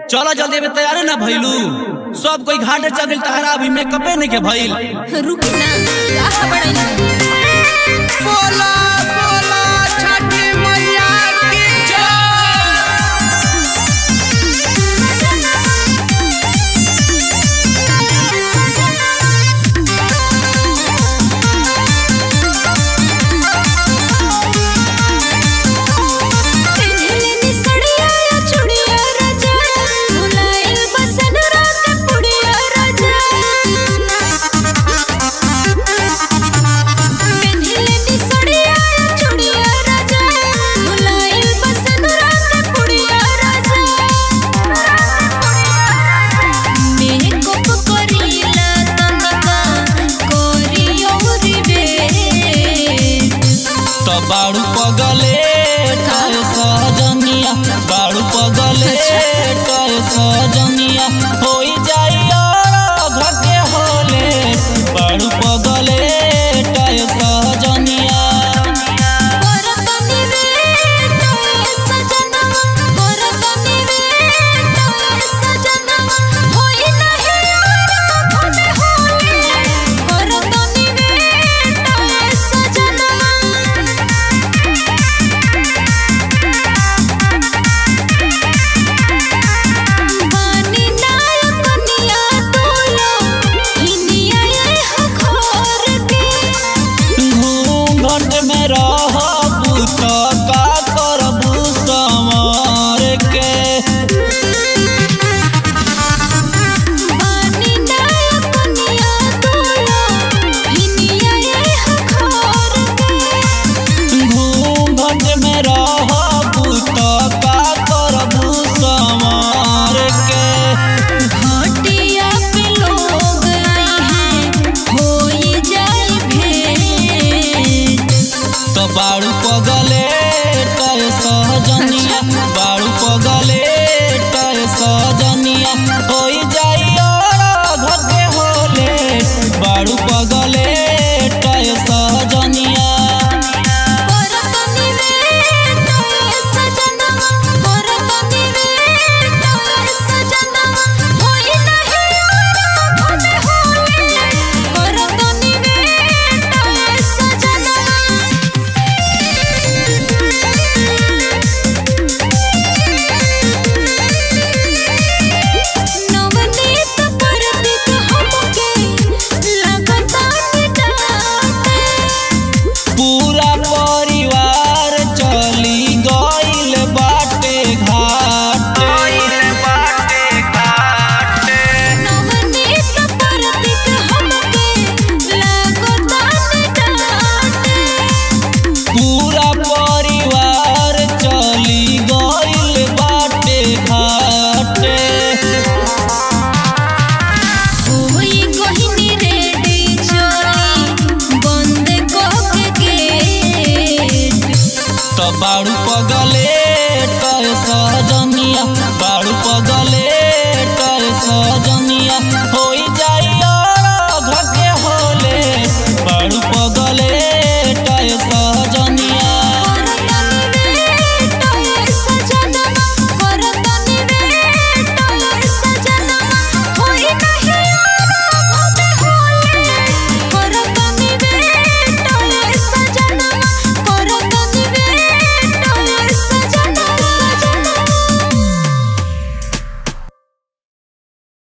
चलो जल्दी में तैयार ना भइलू सब कोई घाटे चल गइल तहरा अभी मेकअपे नहीं के भइल रुकी ना कहा बड़ाई बोला बोला छठी मैया की पेन्हलेनी सड़िया या चूड़िया राजा भुलाइल बसन रात पुड़िया राजा पेन्हलेनी सड़िया या चूड़िया राजा भुलाइल बसन रात पुड़िया राजा मेकअप करीला तनका कोरियो रिबे तो बाड़ू पगले टय सजनिया बाड़ू पगले टय सजनिया